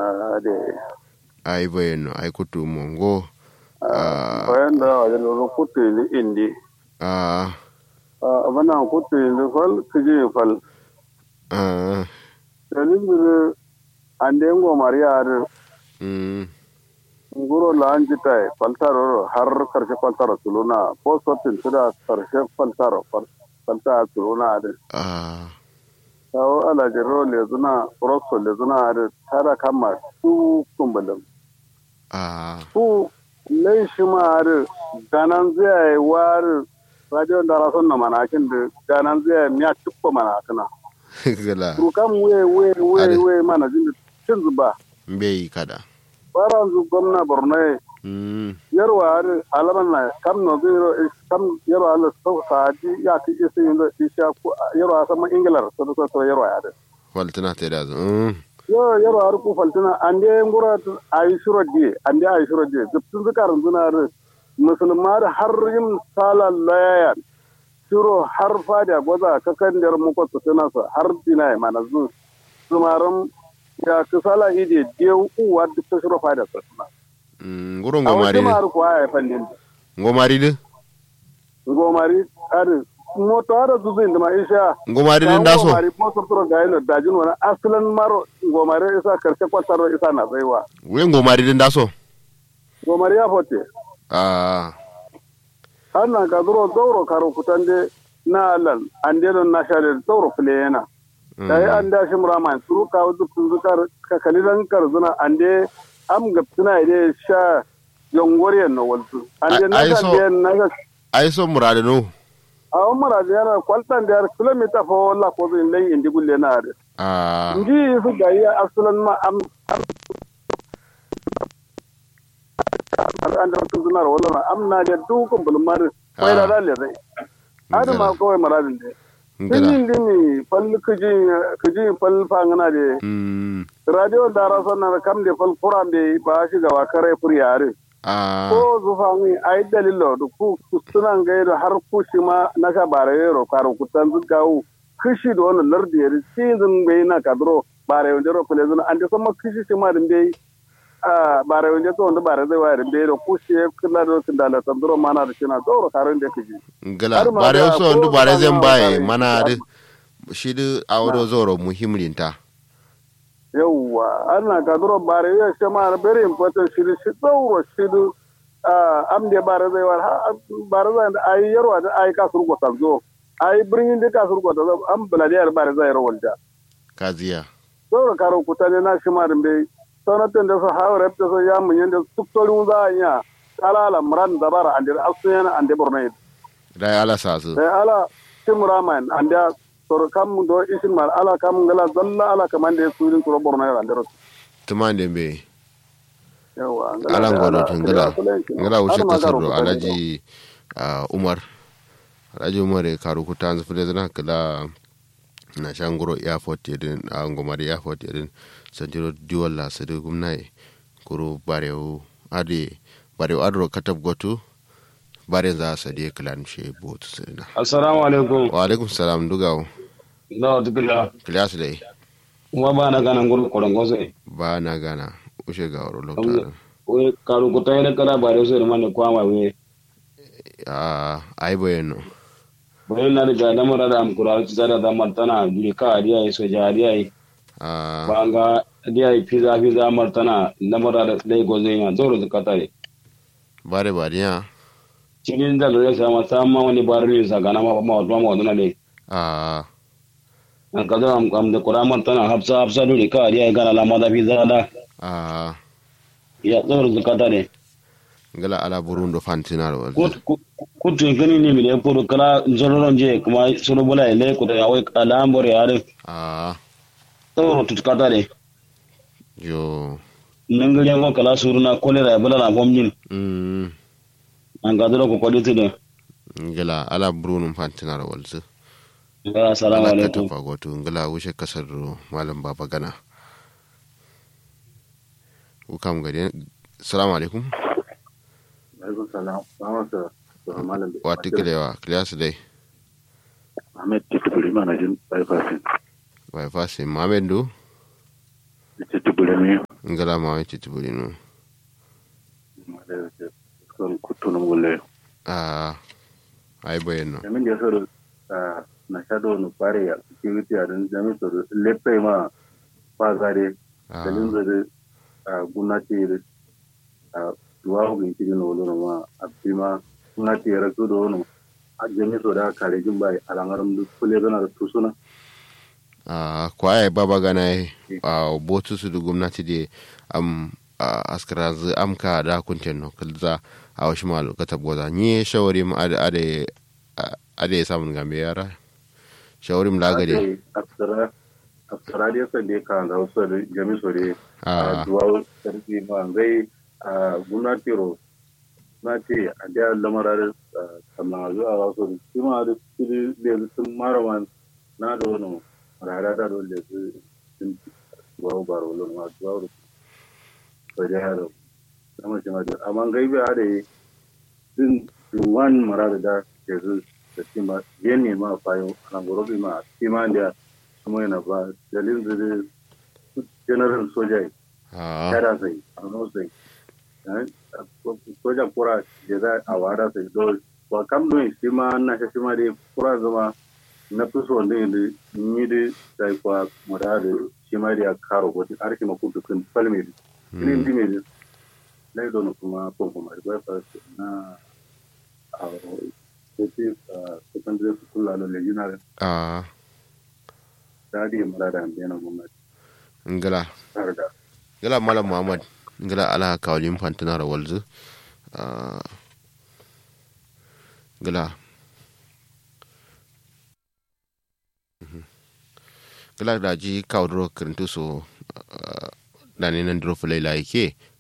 ade ai bayano ai kutu mongo bayan da wajen lolo kutu ni indi a abana kutu ni fal kiji fal a dalil bir ande ngo mariya ar mm nguro lan jitai faltaro har karshe faltaro tuluna ko sotin tuda karshe faltaro falta tuluna ade a tawo ala jero le zuna rosso le zuna ade tada kama su kumbalum a su lai shi ma ade ganan zai war radio da rason na manakin da ganan zai miya tukko manakana gala Rukan we we we Ade. we mana jin cin zuba. bai kada Bara zu gwamna Borno mm yarwa har alaman na kam no zero is kam yarwa ala sau saadi ya ki isi yin da isha ku yarwa sama Ingilar so so so yarwa ya da. faltana ta da mm Yo yarwa har ku faltina ande ngura ayi shuro di ande ayi shuro di zubtun zakarin zuna har musulma da har yin sala layan shuro har fada gwaza kakan der muko su tana su har dina mana zu zumaran ya kusala ide dew uwa duk ta shuro fada su tana mm guro a ngomari wasu de mar kuwa ya fannin ngomari de ngomari ari moto ara zuzu inda ma isha ngomari de ndaso ngomari moto turo ga ino dajin wani asalan maro ngomari isa karshe kwataro isa na zaiwa we ngomari de ndaso ngomari ya fote a har na ka zuro zauro karo kutande na alan an deno na share zauro fule yana da yi an da shi murama turu ka wuzu zukar ka kalilan karzuna an de am gapsuna ide sha yongoriyan no waltu an de na Ai- ai kan so- de na ga ai so murade no a wani mara da yana kwaltan da yar kilomita fa wala ko zai lai indi gulle na are a ndi su ga yi asulan ma am am an da wasu zunar wala na am na da dukkan bulmar mai da dalle zai adu ma kawai maradin da ngala Tun dini fal kuji kuji fal fangana de mm radio dara sonna kam de fal kuran de ba shi ga wakare furiyare a ko zufangi ai dalilo du ku kustunan gaido har kushi ma na ka bare yero karo kutan zugawu kishi do wannan lardi yari season bai na kadro bare wonde ro kule zuna ande sama kishi shi ma din bai a bare wonde to wonde bare zai wayar bai ro kushi kula do kindala tandro mana da kina doro karon de kiji ngala Har ma bare da so ko ndu bare ba zan ma baye bare- mana de shi de awro zoro muhimlinta yawwa ana ka duro bare ya shi ma very important shi shi tsoro shi du am de bare zai war ha- bare zai da ai yarwa da ai ka surgo sanzo ai birnin da ka surgo da am baladiyar bare zai rawal da kaziya tsoro karo kutane na shi ma din bai sanatan da su hawa rabta su ya mun yanda tuktorin za a iya kalala muran da bara ande asuyan ande borno da ala sasu sai ala timraman ande sor kam do isin mal ala kam gala dalla ala kamande surin turo borno ande ro tumande be yawa ala ngodo tun ngala ngala wuce kasaro alaji ah, umar alaji umar e karu kutanzu fulezana kala na shangoro airport yedin a ngomari airport yedin santiro diwalla sadu gumnai kuro barewu ade barewu adro katab gotu bare za sadi klan she botu sirina assalamu alaikum wa alaikum salam dugawo no tukila kilas dai kuma ba na gana nguru korongo sai ba na gana ushe ga waro lokta we karu ko tayre kala bare so man ko ama we a ai bayano bare na da na mara da am kura ci da da martana duri ka dia yi so ja dia yi a banga dia yi pizza pizza martana na mara da dai go zai na zoro da katare bare bariya cikin da da sama sama wani bare ne sa gana ma ma ma ma ne a an ka da am am da kura martana hafsa hafsa duri ka dia yi gana la ma da pizza da a ya zoro da katare ngala ala burundo fantinaro kutu gani ne mi ne puru kala zororon je kuma solo bola ile ko da awai alambore are a tawro tutkata de yo nangare mo kala suruna kolera bala na bomnin mm an ga duro ko kodi tudo ngala ala burundo fantinaro walzu assalamu ala alaikum katafa goto ngala wuce kasar malam baba gana ukam gari salamu alaikum alaikum salam salamu alaikum malam wata kilewa kilewa dai ahmed titubuli mana jin bypassing bai fasi mamen do titubuli mi ngala ma wani tiburi no son kutunum gulle a ai bayan no jamin da soro na shado no pare ya security a dan jamin soro lepe ma pa gare dalin zare gunati a duwa ko gin no lo ma abima gunati ya rasu do no a jamin soro da kare jin bai alangaram du kule gana da tusuna a kwaye baba gana a botu su da gwamnati da am askara zu amka da kunten no kalza a wasu malu ka tabgoza ni shawari mu ade ade samun gambe yara shawari mu lagade askara askara da yasa da ka da wasu da jami sore a duwa sarki ma zai a gwamnati ro na ce a da lamarar kamar zuwa wasu da shi ma da su sun marawan na da wani rara da dole su sun duwa baro lon ma duwa fajaro sama shi mata amma gaibe a da yi din duwan marar da ke zu da shi ma yen ne ma fayo ana gorobi ma shi ma da kuma yana ba dalilin da general soja kada sai a no sai soja kura da za a wada sai do wa kam no shi ma na shi ma da kura zama na fi so ne da ni da sai kwa mara da shi ma da karo ko arki ma kudu kun palme ini ndi mezi lai dono kuma pompo mari kwa fa na a sisi secondary school la lo legionary a dadi mala da mbena gwamnati ngala tarda ngala malam muhammad ngala ala kawalin fantana ra walzu ngala ngala da ji kawdro kirintu so dani nan duro fulai la yake